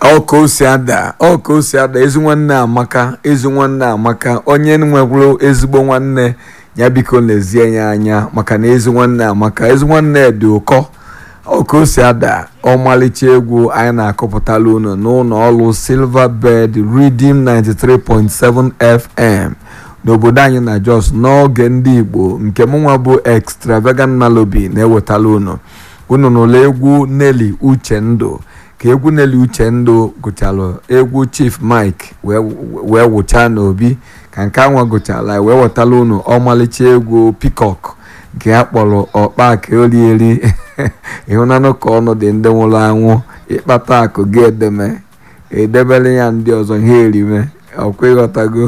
ọ ka o si ada ọ ka o si ada ezi nwanne amaka ezi nwanne amaka onye nwewuru ezigbo nwanne ya biko lezie ya anya maka na ezi nwanne amaka ezi nwanne dị ụkọ ọ ka o si ada ọmalịcha egwu anyị na-akọpụtala unu n'ụlọ ọrụ silver bed redeem 93.7 fm n'obodo anyị na jos n'oge ndị igbo nke mụnwa bụ extravagant melody na-ewetala unu unu n'ụlọ egwu Nelly Uchendụ ka egwu Nelly Uchendụ gụchalụ egwu Chief Mike wee wụchaa n'obi ka nke anwa gụchala wee wetala unu ọmalịcha egwu Peacock nke a kpọrọ ọkpa ka olieri ịhụnanụ ka ọnụ dị ndị nwụrụ anwụ ịkpata akụ gị edeme edebere ya ndị ọzọ ha erime ọkwa ịghọtago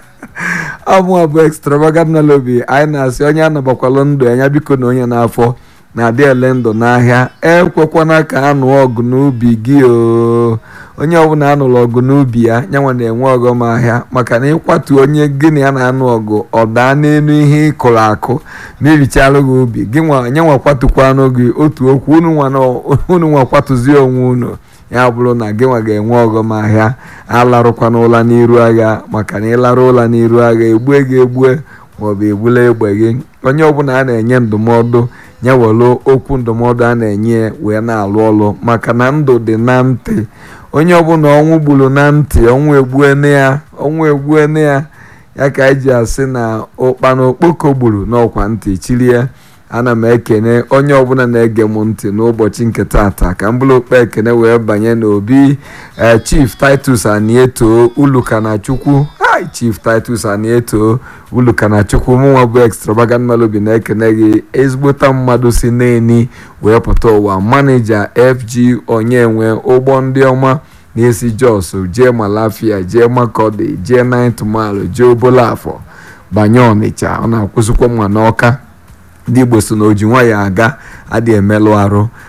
ọmụa bụ extravagant melody anyị na-asị onye anabakwalụ ndụ anya biko na onye n'afọ na-adị ele ndụ n'ahịa ekwekwana ka anụ ọgụ n'ubi gị o onye ọbụla anụrụ ọgụ n'ubi ya nyanwa na-enwe ọghọm ahịa maka na ịkwatu onye gị na ya na-anụ ọgụ ọ daa n'elu ihe ịkụrụ akụ mebichalụ gị ubi gị nyanwa kwatukwanụ gị otu okwu unu nwa kwatụzie onwe unu ya bụrụ na gị nwa ga-enwe ọghọm ahịa alarụkwana ụla n'iru agha maka na ịlarụ ụla n'iru agha egbue gị egbue maọbụ egbula egbe gị onye ọbụla a na-enye ndụmọdụ ya were okwu ndụmọdụ a na-enye wee na-alụ ọlụ maka na ndụ dị na ntị onye ọbụla ọnwụ gburu na ntị ọnwụ egbuene ya ọnwụ egbuene ya ya ka anyị ji asị na ụkpana okpoko gburu n'ọkwa ntị chiri ya ana m ekene onye ọbụla na-ege m ntị n'ụbọchị nke tata ka m bụrụ okpe ekene wee banye n'obi chief titus anieto ulukanachukwu hi chief titus anieto ulukanachukwu mụnwa bụ extravagant melody na-ekene gị ezigbota mmadụ si n'eni wee pụta ụwa manija fg onyenwe ụgbọ ndị ọma na-esi jos jee malafia jee makọdi jee ninth mile jee obolafọ banye ọnịcha ọ na-akwụsịkwa mma n'ọka ndị igbo so na oji nwa ya aga adị emelụ arụ